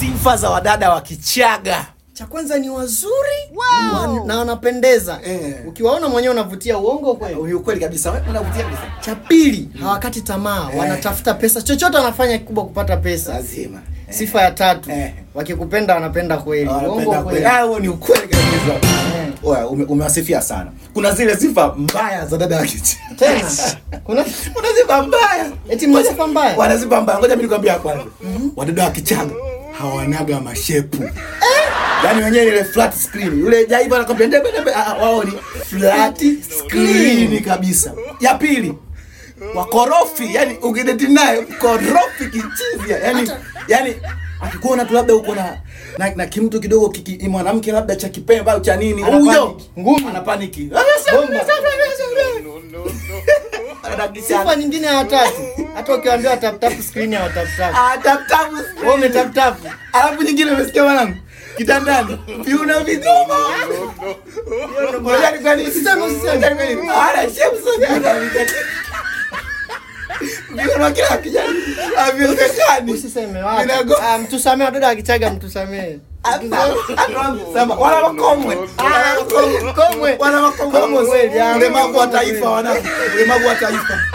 Sifa za wadada wa Kichaga. Cha kwanza ni wazuri wan- na wanapendeza. Eh. Ukiwaona mwenyewe unavutia uongo kweli. Ni ukweli kabisa. Wewe unavutia kabisa. Cha pili, hawakati tamaa, wanatafuta pesa. Chochote wanafanya kikubwa kupata pesa. Lazima. Eh. Sifa ya tatu, Eh. wakikupenda wanapenda kweli. Uongo Wanapenda kweli. kweli. Ah, huo ni ukweli kabisa. Eh. Oya, ume- umewasifia sana. Kuna zile sifa mbaya za dada wa Kichaga. Tena kuna Kuna sifa mbaya. eti mna sifa mbaya. Wana sifa mbaya. Ngoja mimi nikwambie ya kwanza. Wadada wa Kichaga hawanaga mashepu. Yaani wenyewe ile flat screen. Yule jaiva anakwambia ndebe ndebe ah, ah, wao ni flat screen kabisa. Ya pili wakorofi, yani ukideti naye korofi kichizia. Yani yani akikuona tu labda uko na na, na kimtu kidogo kiki, mwanamke labda cha kipemba au cha nini Ana huyo panic. Ngumi. ana paniki Bomba. Anadakisha. Sifa nyingine ya tatu, hata ukiwaambia tap tap screen ya tap tap. Ah, tap tap Wewe ume tap tap. Alafu nyingine umesikia mwanangu? Kitandani. Viuna viduma. Ngoja nikwani Usiseme, usiseme. Ngoja nikwani. Ala shepu sana. Viuna kila kijana. Haviwezekani. Usiseme wapi. Vinago- Ah, mtusamee wadada wa Kichaga mtusamee. Sema wala makomwe. Wala makomwe. Komwe. Wala makomwe. Komwe kweli, ah, Ulemavu wa komwe taifa kweli. wanangu. Ulemavu wa taifa.